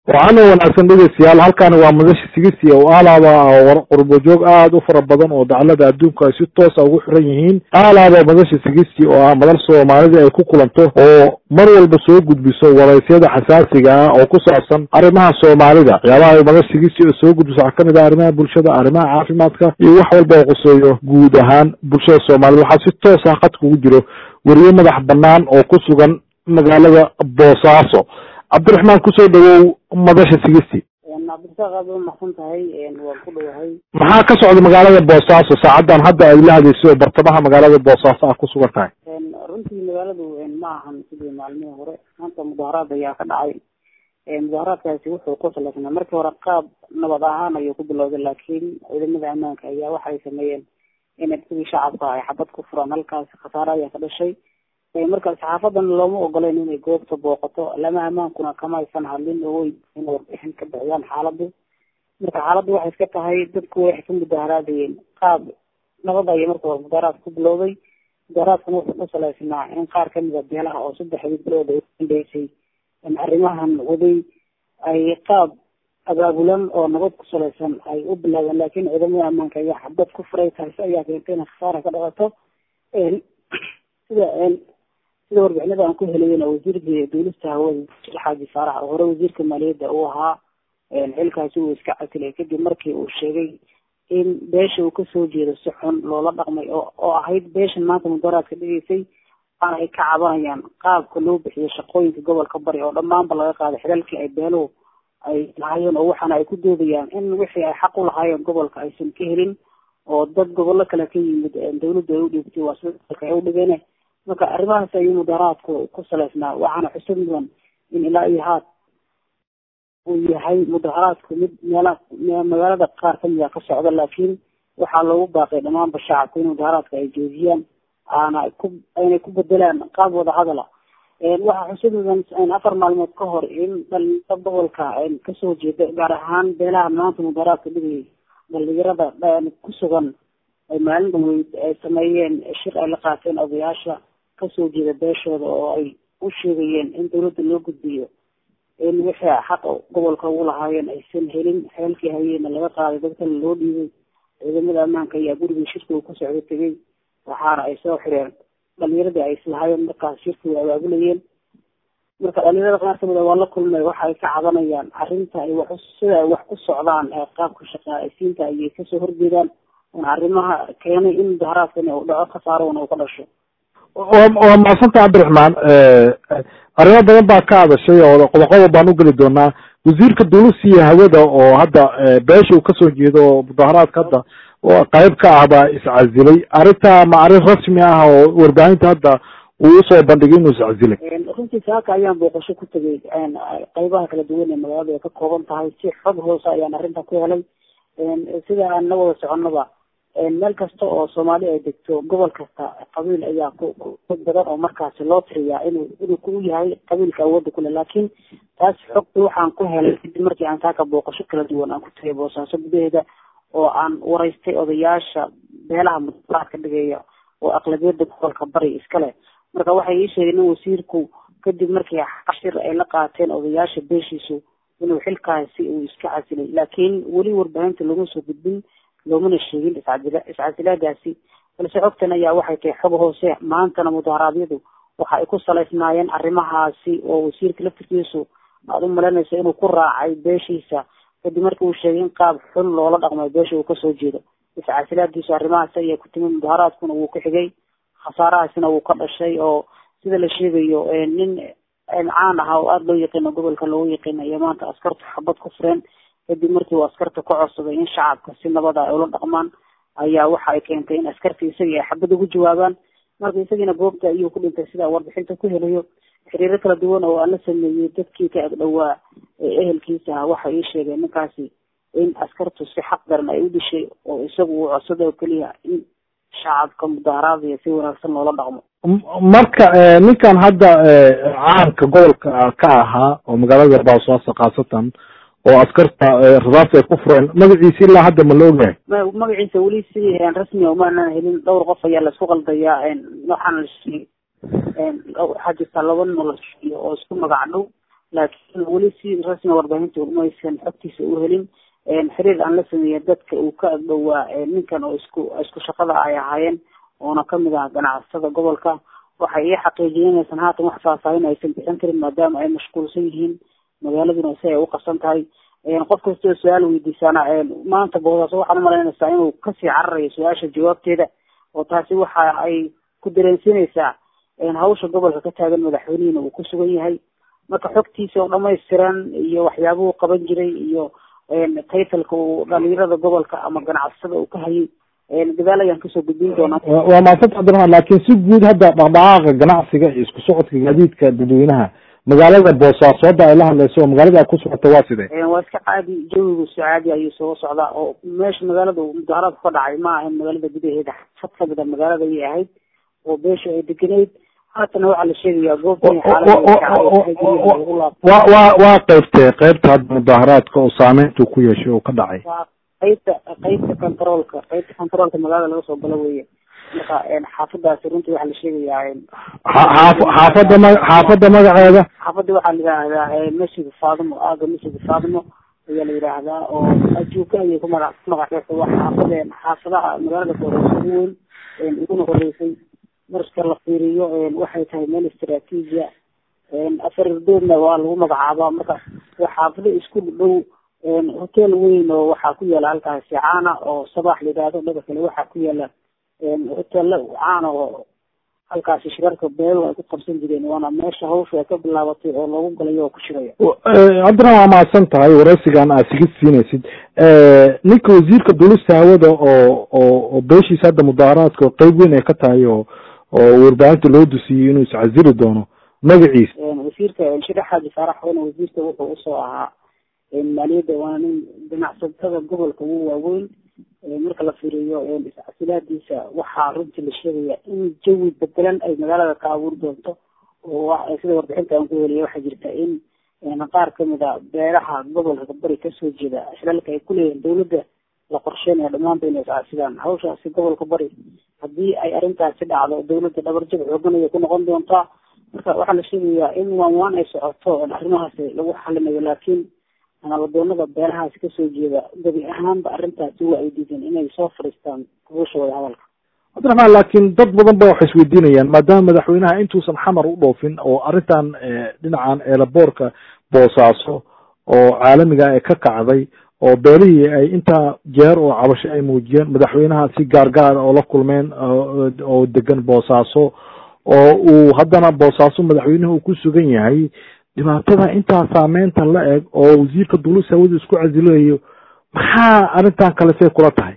waxaana wanaagsan dhegeystayaal halkani waa madasha sigisi oo aalaaba war qurbojoog aada u fara badan oo daclada adduunka ay si toosa ugu xiran yihiin aalaaba madasha sigisi oo ah madal soomaalida ay ku kulanto oo mar walba soo gudbiso waraysyada xasaasiga ah oo ku saabsan arrimaha soomaalida waxyaabaha madasha sigisi oo soo gudbiso waxaa kamid ah arrimaha bulshada arrimaha caafimaadka iyo wax walba oo quseeyo guud ahaan bulshada soomaalida waxaa si toos ah khadka ugu jiro weriye madax banaan oo ku sugan magaalada boosaaso cabdiraxmaan kusoo dhawow madasha sigisti cabdirasaaq aad u maxsan tahay waan ku dhowahay maxaa ka socda magaalada boosaaso saacadan hadda ay la hadeyso oo bartamaha magaalada boosaaso ah ku sugan tahay runtii magaaladu ma ahan sidii maalmihii hore maanta mudaharaad ayaa ka dhacay mudaharaadkaasi wuxuu ku salaysnaa markii hore qaab nabad ahaan ayuu ku bilowday laakiin ciidamada ammaanka ayaa waxay sameeyeen in sidii shacabka ay xabad ku furaan halkaasi khasaare ayaa ka dhashay marka saxaafadan looma ogoleyn inay goobta booqato lama ammaankuna kama aysan hadlin oo way in warbixin ka bixiyaan xaaladdu marka xaaladdu waxay iska tahay dadku waxay ka mudaharaadayeen qaab nabad ayay marka hore mudaharaad ku bilowday mudaharaadkuna wuxuu ku salaysnaa in qaar kamid a beelaha oo saddexdii bilood ay udambeysay arrimahan waday ay qaab abaabulan oo nabad ku salaysan ay u bilaabeen laakiin ciidamada ammaanka ayaa xabad ku furay taasi ayaa keentay inay khasaara ka dhaqato sida sida warbixinada aan ku helayena wasiirka duulista hawada xaaji faarax oo hore wasiirka maaliyadda uu ahaa xilkaasi uu iska casilay kadib markii uu sheegay in beesha uu kasoo jeedo si xun loola dhaqmay oo oo ahayd beeshan maanta mudaharaadka dhigeysay waana ay ka cabanayaan qaabka loo bixiyo shaqooyinka gobolka bari oo dhammaanba laga qaaday xidalkii ay beeluhu ay lahaayeen oo waxaana ay ku doodayaan in wixii ay xaq u lahaayeen gobolka aysan ka helin oo dad gobollo kale ka yimid dawladda ay u dhiibtay waa sida dalka ay u dhigeen marka arrimahaas ayuu mudaharaadku ku salaysnaa waxaana xusub mudan in ilaa iyo haad uu yahay mudaharaadku mid meela magaalada qaar kamid a ka socda laakiin waxaa loogu baaqay dhammaanba shacabku in mudaharaadka ay joojiyaan aana ku aynay ku bedelaan qaab wada hadala waxaa xusub mudan afar maalmood ka hor in dhalinta gobolka kasoo jeeda gaar ahaan beelaha maanta mudaharaadka dhigayay dhalinyarada ku sugan ay maalin dhaweyd ay sameeyeen shir ay la qaateen odayaasha kasoo jeeda beeshooda oo ay u sheegayeen in dawladda loo gudbiyo in wixii xaq gobolka ugu lahaayeen aysan helin xeelkii hayeena laga qaaday dad kale loo dhiibay ciidamada ammaanka ayaa gurigii shirka uu ka socdo tegay waxaana ay soo xireen dhalinyaradii ay islahaayeen markaas shirka way abaabulayeen marka dhalinyarada qaar kamid a waa la kulmay waxa ay ka cabanayaan arrinta ay wax sida ay wax ku socdaan ee qaabka shaqaaleysiinta ayay kasoo horjeedaan una arrimaha keenay in mudaharaadkan uu dhaco khasaarona uu ka dhasho waa mahadsanta cabdiraxmaan arrimo badan baa ka hadashay oo qodoqodob baan ugeli doonaa wasiirka dulisiya hawada oo hadda beesha uu kasoo jeedo oo mudaharaadka hadda qayb ka ah baa iscasilay arrinta ma arrin rasmi ah oo warbaahinta hadda uu usoo bandhigay inuu iscasilay runtii saaka ayaan booqasho ku tegay qaybaha kala duwan ee magaalada ay ka kooban tahay si xog hoose ayaan arrinta ku helay sida aan la wada soconaba meel kasta oo soomaali ay degto gobol kasta qabiil ayaa ku badan oo markaasi loo tiriyaa inuu inuu ku yahay qabiilka awoodda kule laakiin taas xogta waxaan ku helay kadib markii aan saaka booqasho kala duwan aan ku tagay boosaaso gudaheeda oo aan waraystay odayaasha beelaha mudaharaadka dhigaya oo aqlabiyada gobolka bari iskale marka waxay ii sheegeen in wasiirku kadib markii xashir ay la qaateen odayaasha beeshiisu inuu xilkaasi uu iska casilay laakiin weli warbaahinta laguma soo gudbin loomana sheegin iscasila iscasilaadaasi balse xogtan ayaa waxay tahay xog hoose maantana mudaharaadyadu waxa ay ku salaysnaayeen arrimahaasi oo wasiirka laftirkiisu aad u malaynayso inuu ku raacay beeshiisa kadib markii uu sheegay in qaab xun loola dhaqmay beesha uu kasoo jeedo iscasilaadiisu arrimahaasi ayaa ku timid mudaharaadkuna wuu ka xigay khasaarahaasina wuu ka dhashay oo sida la sheegayo nin caan ahaa oo aada loo yaqiino gobolka loogu yaqiino iyo maanta askartu xabad ku fureen kadib markii uu askarta ku codsaday in shacabka si nabada ay ula dhaqmaan ayaa waxa ay keentay in askartii isagii ay xabad ugu jawaabaan marka isagiina goobta ayuu ku dhintay sidaa warbixinta ku helayo xiriiro kala duwan oo aan la sameeyey dadkii ka agdhowaa ee ehelkiisa ah waxay ii sheegeen ninkaasi in askartu si xaq daran ay u dishay oo isagu uu codsada oo keliya in shacabka mudaharaadaya si wanaagsan loola dhaqmo marka ninkan hadda caanka gobolka ka ahaa oo magaalada boosaaso khaasatan oo askarta rasaasta ay ku fureen magaciisa ilaa hadda ma la ogyahay magaciisa weli si rasmi umaanan helin dhowr qof ayaa laisku qaldayaa waxaana la sheegay waxaa jirta laba nin oo la sheegiyo oo isku magac dhow laakiin weli si rasmi warbaahinta umaysan xogtiisa u helin xiriir aan la sameeya dadka uu ka agdhowaa ninkan oo isku isku shaqada ay ahaayeen oona kamid ah ganacsatada gobolka waxay ii xaqiijiyeen inaysan haatan wax faahfaahin aysan bixin karin maadaama ay mashquulsan yihiin magaaladuna si ay u qabsan tahay qof kastoo su-aal weydiisaana maanta boosaaso waxaad umalaynaysaa inuu kasii cararayo su-aasha jawaabteeda oo taasi waxa ay ku dareensiinaysaa hawsha gobolka ka taagan madaxweynihiina uu ku sugan yahay marka xogtiisa oo dhamaystiran iyo waxyaabuhu qaban jiray iyo taytalka uu dhalinyarada gobolka ama ganacsada uu ka hayay gadaal ayaan kasoo gudbin doonaa waa maasanta cabdiraxmaan laakiin si guud hadda dhaqdhaqaaqa ganacsiga iyo isku socodka gaadiidka dadweynaha magaalada boosaaso hadda ay la hadlayso oo magaalada aad ku socota waa sidee waa iska caadi jawigu si caadi ayuu soo socdaa oo meesha magaalada mudaharaadku ka dhacay ma ahayn magaalada gudaheeda fad kamid a magaalada ayay ahayd oo beesha ay degenayd haatana waxaa la sheegayaa goobtan wa wa waa qeybtee qeybta hadda mudaharaadka oo saameyntu ku yeeshay oo ka dhacay qeybta qeybta controolka qeybta controolka magaalada laga soo galo weye marka xaafadaasi runtii waxaa la sheegayaa xaaf xaafada ma xaafada magaceeda xaafada waxaa la yidhaahdaa masjid faadimo aaga masjid faadimo ayaa la yidhaahdaa oo ajuuka ayay ku magac ku magacdeesa waa xaafade xaafadaha magaalada kooreysa ugu weyn uguna horeysay marka la fiiriyo waxay tahay meel istraatiijia afar doodna waa lagu magacaabaa marka waa xaafado isku dhow hotel weyn oo waxaa ku yaala halkaasi caana oo sabax la yidhaahdo dhaga kale waxaa ku yaala hotela caana oo halkaasi shirarka beelu ay ku qabsan jireen waana meesha hawsha ay ka bilaabatay oo loogu galayo oo ku shiraya cabdiraxmaan waa mahadsan tahay waraysigan aad sigid siinaysid ninka wasiirka dulista hawada oo oo oo beeshiisa hadda mudaharaadka oo qeyb weyn ay ka tahay oo oo warbaahinta loo dusiyey inuu iscasili doono magaciisa wasiirka shire xaaji faarax wana wasiirka wuxuu usoo ahaa maaliyadda waana nin ganacsatada gobolka ugu waaweyn marka la fiiriyo iscasilaadiisa waxaa runtii la sheegaya in jawi bedelan ay magaalada ka abuuri doonto oo sida warbixinta aan ku heliyay waxaa jirta in qaar kamid a beeraha gobolka bari kasoo jeeda xilalka ay kuleeyihiin dawladda la qorsheynaya dhamaanba inay iscasilaan hawshaasi gobolka bari haddii ay arrintaasi dhacdo dawladda dhabarjab xoogan ayay ku noqon doontaa marka waxaa la sheegayaa in waan waan ay socoto arrimahaasi lagu xalinayo laakiin naladoonada beelahaasi kasoo jeeda gebi ahaanba arrintaasi waa ay diideen inay soo fadhiistaan gubasha wada hadalka cabdiraxmaan laakiin dad badan ba waxay isweydiinayaan maadaama madaxweynaha intuusan xamar u dhoofin oo arrintan dhinacan eelaboorka boosaaso oo caalamiga ee ka kacday oo beelihii ay intaa jeer oo cabasho ay muujiyeen madaxweynaha si gaargaara oo la kulmeen oo degan boosaaso oo uu haddana boosaaso madaxweynuhu uu ku sugan yahay dhibaatada intaa saameynta la eg oo wasiirka duulista hawada isku casilayo maxaa arrintan kale say kula tahay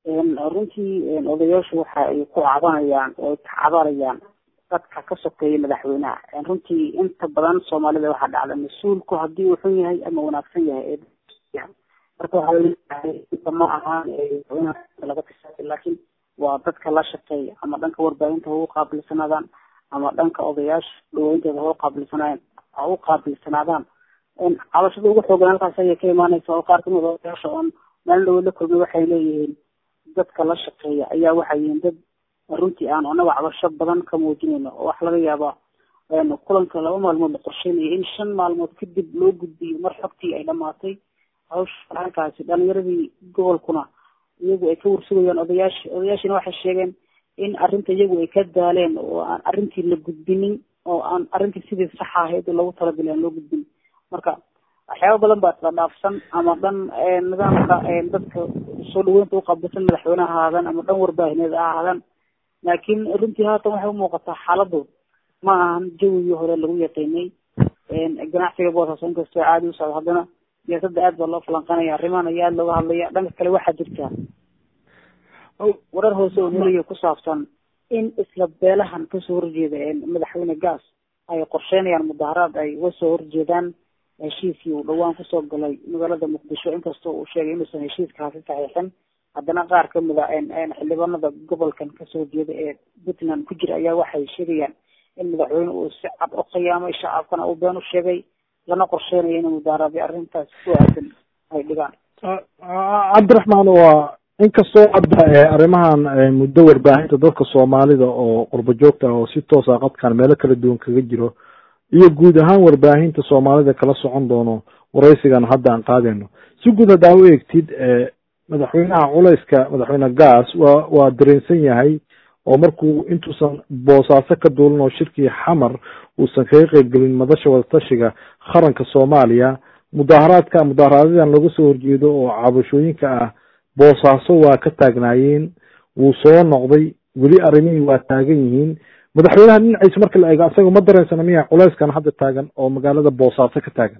runtii odayaashu waxa ay ku cabanayaan oo ay ka cabanayaan dadka ka sokeeya madaxweynaha runtii inta badan soomaalida waxaa dhacda mas-uulku haddii uu xun yahay ama wanaagsan yahay marka waxaa laleeyahay inta ma ahaan laga tisaay laakiin waa dadka la shaqeeya ama dhanka warbaahinta ha u qaabilsanaadaan ama dhanka odayaasha dhaweynteeda ha u qaabilsanaayan ha u qaabilsanaadaan cabashada ugu xoogan halkaas ayay ka imaaneysa oo qaar kamid odayaasha oon maalin dhaweyd la kulmay waxay leeyihiin dadka la shaqeeya ayaa waxay yihiin dad runtii aan anaga cabasho badan ka muujinayno oo wax laga yaabaa kulanka laba maalmood la qorsheynaya in shan maalmood kadib loo gudbiyo mar xogtii ay dhamaatay hawsha halkaasi dhalinyaradii gobolkuna iyagu ay ka warsugayaan odayaashi odayaashina waxay sheegeen in arrinta iyagu ay ka daaleen oo aan arrintii la gudbinin oo aan arrintii sidii saxa ahayd loogu talagalay aan loo gudbin marka waxyaaba badan baa isla dhaafsan ama dhan nidaamka dadka soo dhaweynta uqaabilsan madaxweyneha ahaadaan ama dhan warbaahineed ha ahaadaan laakiin runtii haatan waxay umuuqataa xaaladu ma ahan jawigii hore lagu yaqiinay ganacsiga boosaaso inkastoo caadi u socdo haddana siyaasadda aad baa loo falanqanaya arrimahan ayaa aada looga hadlaya dhanka kale waxaa jirta warar hoose oo nelayo ku saabsan in isla beelahan kasoo horjeeda madaxweyne gaas ay qorsheynayaan mudaharaad ay uga soo horjeedaan heshiiskii uu dhawaan kusoo galay magaalada muqdisho inkastoo uu sheegay inuusan heshiiskaasi saxiixin haddana qaar kamid a xildhibaanada gobolkan kasoo jeeda ee puntland ku jira ayaa waxay sheegayaan in madaxweyne uu si cad u qiyaamay shacabkana uu been u sheegay lana qorsheynayo in mudaaraadi arrintaas ku aadan ay dhigaan cabdiraxmaan waa inkastoo hadda arrimahan muddo warbaahinta dadka soomaalida oo qurbo joogta oo si toosa qadkan meelo kala duwan kaga jiro iyo guud ahaan warbaahinta soomaalida kala socon doono waraysigan hadda aan qaadayno si guud haddaa u eegtid madaxweynaha culayska madaxweyne gaas waa waa dareensan yahay oo markuu intuusan boosaaso ka duulin oo shirkii xamar uusan kaga qeybgelin madasha wadatashiga qaranka soomaaliya mudaaharaadka mudaaharaadadan laga soo horjeedo oo cabashooyinka ah boosaaso waa ka taagnaayeen wuu soo noqday weli arrimihii waa taagan yihiin madaxweynaha dhinaciisa marka la eego asaga ma dareensana miya culayskan hadda taagan oo magaalada boosaaso ka taagan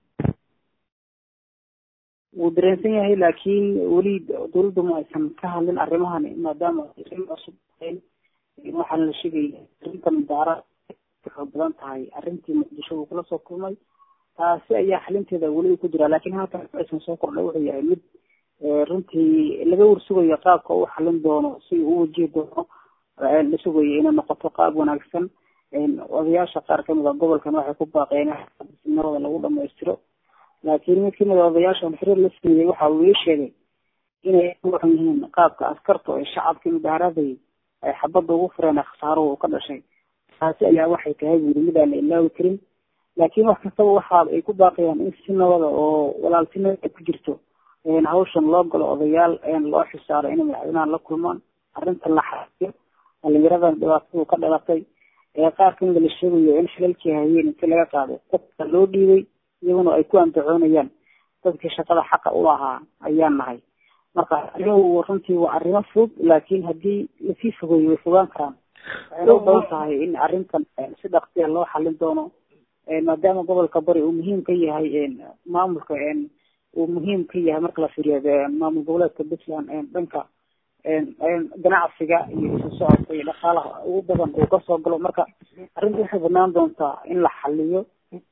wuu dareensan yahay laakiin weli dawladdu ma aysan ka hadlin arrimahan maadaama arrin cusub waxaana la sheegaya arrinta mudaara waxay badan tahay arrintii muqdisho uu kula soo kulmay taasi ayaa xalinteeda weli ku jira laakiin haatan aysan soo kordhay wuxuu yahay mid runtii laga warsugayo qaabka uu xalin doono si uu u wajihi doono la sugayo inay noqoto qaab wanaagsan odayaasha qaar kamid a gobolkan waxay ku baaqeen nabada lagu dhamaystiro laakiin mid kamid a odayaashan xiriir la sameeyey waxa uu ii sheegay inay waxan yihiin qaabka askarta ee shacabkii mudaharaaday ay xabadda ugu fureen khasaaruhu ka dhashay taasi ayaa waxay tahay buuri mid aan la ilaawi karin laakiin wax kastaba waxa ay ku baaqayaan in si nabada oo walaaltinimo ay ku jirto hawshan loo galo odayaal loo xisaaro inay madaxweynaha la kulmaan arrinta la xaiyo dhalinyaradan dhibaatadu ka dhalatay ee qaar kamida la sheegayo in xilalkii hayeen inti laga qaado dadka loo dhiibay iyaguna ay ku andacoonayaan dadkii shaqada xaqa u lahaa ayaan nahay marka arrimuhu runtii waa arrimo fog laakiin haddii lasii fogeeyo way fogaan karaan waxayna u badan tahay in arrintan si dhaqsiya loo xalin doono maadaama gobolka bari uu muhiim ka yahay maamulka uu muhiim ka yahay marka la fiiriyo maamul goboleedka puntland dhanka ganacsiga iyo isu socodka iyo dhaqaalaha ugu badan uu kasoo galo marka arrinta waxay banaan doontaa in la xaliyo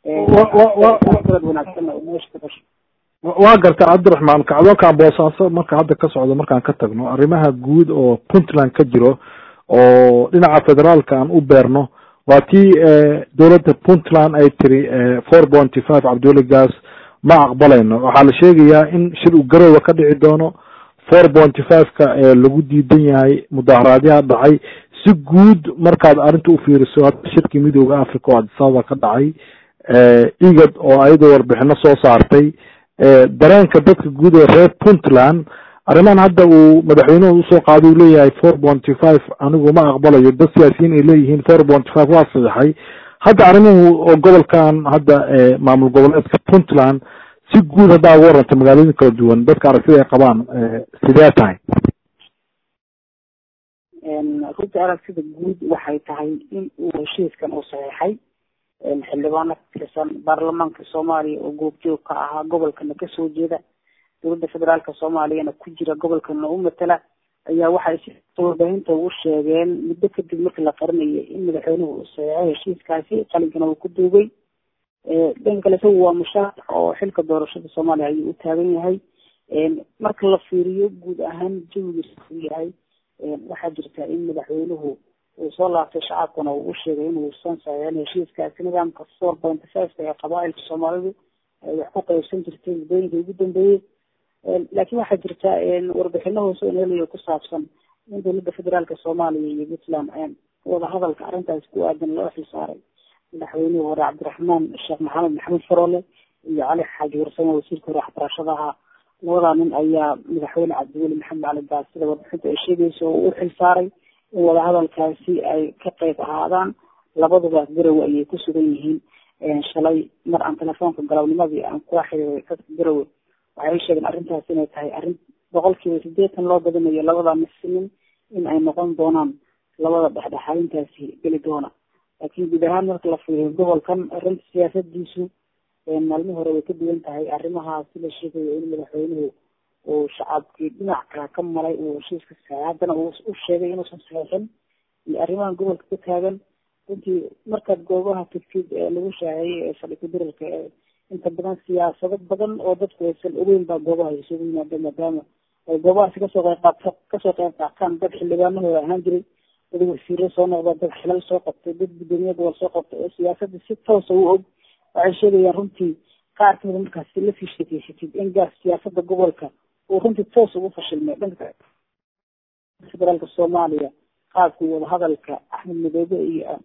dad wanaagsan oo meesha ka dhasho waa garta cabdiraxmaan kacdoonkan boosaaso marka hadda ka socdo markaan ka tagno arrimaha guud oo puntland ka jiro oo dhinaca federaalka aan u beerno waa tii dowladda puntland ay tiri four pointy five cabdiweli gaas ma aqbalayno waxaa la sheegayaa in shir u garoowa ka dhici doono four pointy five-ka lagu diidan yahay mudaaharaadyaha dhacay si guud markaad arrinta u fiiriso hadda shirkii midooda africa oo adisababa ka dhacay igad oo ayadoo warbixino soo saartay dareenka dadka guud ee reer puntland arrimahan hadda uu madaxweynuhu usoo qaaday uu leeyahay four pointy five anigu ma aqbalayo dad siyaasiyiin ay leeyihiin four pointy five waa saxeixay hadda arrimuhu oo gobolkan hadda maamul goboleedka puntland si guud haddaa uga warranta magaalooyin kala duwan dadka aragtida ay qabaan sidee tahay runtii aragtida guud waxay tahay in uu heshiiskan uu saxeixay xildhibaano ka tirsan baarlamaanka soomaaliya oo goobjoog ka ahaa gobolkana kasoo jeeda dowladda federaalka soomaaliyana ku jira gobolkana u matala ayaa waxay si warbaahinta ugu sheegeen muddo kadib markii la qarinayay in madaxweynuhu uu saxeixo heshiiskaasi qalinkana uu ku duugay dhan kale isagu waa mushaarac oo xilka doorashada soomaaliya ayuu u taagan yahay marka la fiiriyo guud ahaan jawigiisa uu yahay waxaa jirta in madaxweynuhu uu soo laabtay shacabkana uu u sheegay inuusan saxeixin heshiiskaasi nidaamka four point five ee qabaailka soomaalidu ay wax ku qaybsan jirtay muddooyinka ugu dambeeyey laakiin waxaa jirta warbixino hoose oo nelayo ku saabsan in dowladda federaalka soomaaliya iyo puntland wada hadalka arrintaas ku aadan loo xilsaaray madaxweynihii hore cabdiraxmaan sheekh maxamed maxamed faroole iyo cali xaaji warsame wasiirka hore waxbarashadaha labadaa nin ayaa madaxweyne cabdiweli maxamed cali gaas sida warbixinta ay sheegayso oo u xilsaaray in wadahadalkaasi ay ka qeyb ahaadaan labaduba garowe ayay ku sugan yihiin shalay mar aan telefoonka galabnimadii aan kula xiriiray dadka garowe waxay sheegeen arrintaas inay tahay arrin boqolkiiba sideetan loo badinayo labada misinin in ay noqon doonaan labada dhexdhexaadintaasi geli doona laakiin guud ahaan marka la fiiriyo gobolkan arrinta siyaasadiisu maalmihi hore way ka duwan tahay arrimahaasi la sheegayo in madaxweynuhu uu shacabkii dhinac kala ka maray uu heshiiska saxay haddana uu u sheegay inuusan saxeixin iyo arrimahan gobolka ka taagan runtii markaad goobaha tigtid ee lagu shaaceeyey ee fadhi kudirarka ee inta badan siyaasado badan oo dadku aysan ogeyn baa goobaha isugu yimaada maadaama ay goobahaasi kasoo qeyb qaat kasoo qeyb qaataan dad xildhibaanahooda ahaan jiray dad wasiiro soo noqda dad xilal soo qabtay dad guddoomiye gobol soo qabtay oo siyaasadda si toosa u og waxay sheegayaan runtii qaar kamida markaasi lasii sheekeysatid in gaas siyaasada gobolka uu runtii toos ugu fashilmay dhanka federaalka soomaaliya qaabkii wadahadalka axmed madoobe iyo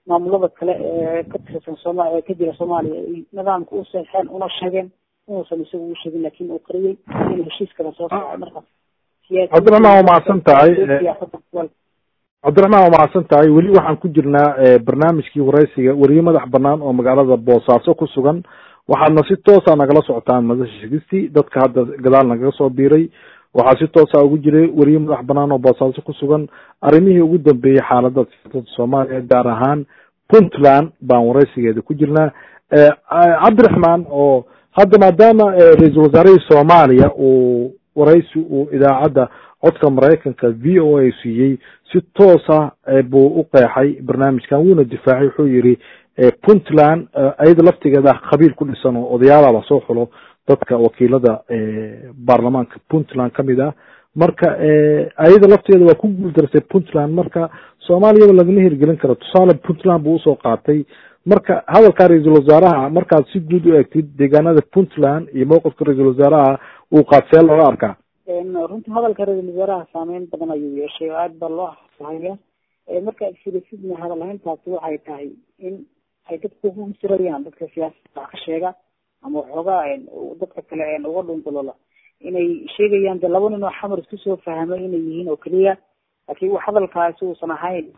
maamulada kale ee ka tirsan sooma ee ka jira soomaaliya ay nidaamka u seexeen una sheegeen inuusan isagu u sheegin laakiin uu qariyey in heshiiskana soo socay marka cabdiraxmaan waa mahadsan tahay cabdiraxmaan waa mahadsan tahay weli waxaan ku jirnaa barnaamijkii waraysiga weriye madax banaan oo magaalada boosaaso ku sugan waxaadna si toosa nagala socotaan madasha shigisti dadka hadda gadaal nagaga soo biiray waxaa si toosa ugu jiray weriye madax banaan oo boosaaso ku sugan arrimihii ugu dambeeyey xaalada siyaasadda soomaaliya gaar ahaan puntland baan waraysigeeda ku jirnaa cabdiraxmaan oo hadda maadaama ra-iisul wasaarihii soomaaliya uu waraysi uu idaacadda codka maraykanka v o a siiyey si toosa buu u qeexay barnaamijkan wuuna difaacay wuxuu yihi puntland ayada laftigeeda khabiil ku dhisan oo odayaala lasoo xulo dadka wakiilada baarlamaanka puntland kamid ah marka ayada lafteeda waa ku guuldarsay puntland marka soomaaliyaba lagama hirgelin karo tusaale puntland buu usoo qaatay marka hadalka ra-iisul wasaaraha markaad si guud u eegtid deegaanada puntland iyo mowqifka ra-iisul wasaaraha uu qaadsee looga arkaa runtii hadalka ra-iisul wasaaraha saameyn badan ayuu yeeshay oo aada baa loo haya marka filasidna hadal hayntaasi waxay tahay in ay dadku ku sirayaan dadka siyaasada wax ka sheega ama waxoogaa dadka kale uga dhuntalola inay sheegayaan de laba nin oo xamar isku soo fahmay inay yihiin oo keliya laakiin wax hadalkaasi uusan ahayn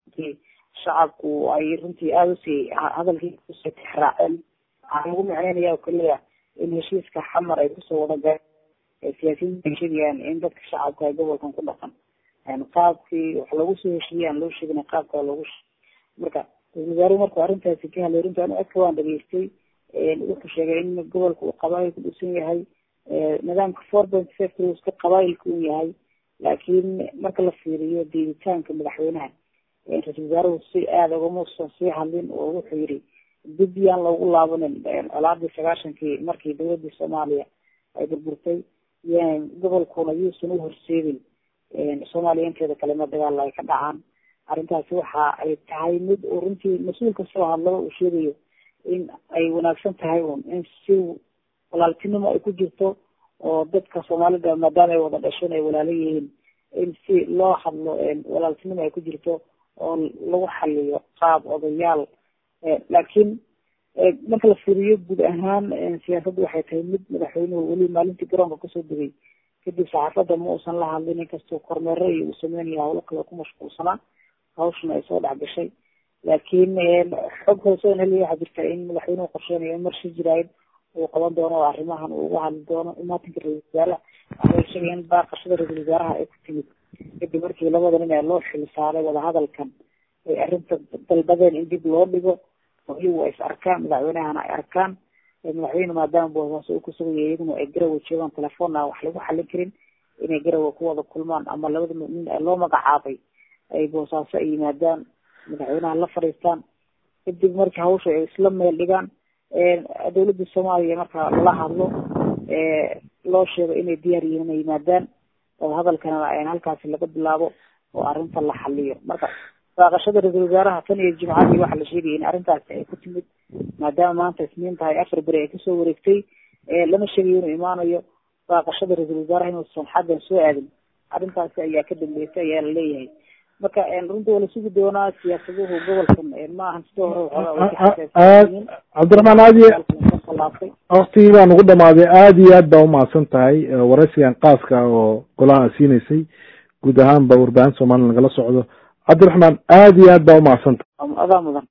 shacabku ay runtii aada usii hadalkii usii tixraaceen waxaa lagu micneynaya oo keliya in heshiiska xamar ay kusoo wada gaeen siyaasiyiinta ay sheegayaan in dadka shacabka ay gobolkan ku dhaqan qaabkii wax loogu soo heshiiyey aan loo sheegin qaabka loogu marka ra-isul wasaaruhu markuu arrintaasi ka hadlay runtii anu eka waan dhageystay wuxuu sheegay in gobolka uu qabaayil ku dhisan yahay nidaamka four point five iska qabaayilka uu yahay laakiin marka la fiiriyo diiditaanka madaxweynaha ra-isul wasaaruhu si aada ugamuusan sii hadlin oo wuxuu yihi dib yaan loogu laabanin colaadii sagaashankii markii dowladii soomaaliya ay burburtay yan gobolkuna yuusan u horseedin soomaaliya inteeda kale ma dagaal ay ka dhacaan arrintaasi waxa ay tahay mid uu runtii mas-uul kastoo hadlaba uu sheegayo in ay wanaagsan tahay un in si walaaltinimo ay ku jirto oo dadka soomaalida maadaama ay wada dhasheen ay walaalo yihiin in si loo hadlo walaaltinimo ay ku jirto oo lagu xaliyo qaab odayaal laakiin marka la fiiriyo guud ahaan siyaasadda waxay tahay mid madaxweynuhu weli maalintii garoonka kasoo degay kadib saxaafadda ma uusan la hadlin inkastoo kormeero iyo uu sameynaya hawlo kale ku mashquulsanaa hawshana ay soo dhex gashay laakiin xog hoose on heliya waxaa jirta in madaxweynuhu qorsheynayo in marshi jiraayid uu qaban doono oo arrimahan uu uga hadli doono imaatinka ra-isul wasaaraha waxay sheegeen in baaqashada ra-isul wasaaraha ay ku timid kadib markii labada nin ee loo xil saaray wadahadalkan ay arrinta dalbadeen in dib loo dhigo oo iyagu ay is arkaan madaxweynahana ay arkaan madaxweyne maadaama boosaaso uu kusugaya iyaguna ay garowa joogaan telefoonna wax lagu xalin karin inay garowa ku wada kulmaan ama labada nin ee loo magacaabay ay boosaaso ay yimaadaan madaxweynaha la fadhiistaan kadib markii hawsha ay isla meel dhigaan dawladda soomaaliya marka lala hadlo loo sheego inay diyaar yihiin inay yimaadaan oo hadalkana halkaasi laga bilaabo oo arrinta la xaliyo marka baaqashada ra-isul wasaaraha tan iyo jimcadii waxaa la sheegaya in arrintaasi ay ku timid maadaama maanta isniin tahay afar beri ay kasoo wareegtay lama sheegayo inuu imaanayo baaqashada ra-isul wasaaraha inuusan xaggan soo aadin arrintaasi ayaa ka dambeysay ayaa la leeyahay marka runtii waa la sugi doonaa siyaasaduhu gobolkan ma ahan sidoo hore cabdiraxmaan aad iyo waktigii baa nagu dhamaaday aada iyo aad baa umahadsan tahay waraysigan qaaska oo golaha siinaysay guud ahaan ba warbaahin soomaliya nagala socdo cabdiraxmaan aada iyo aad baa umahadsan tahay adaa mudan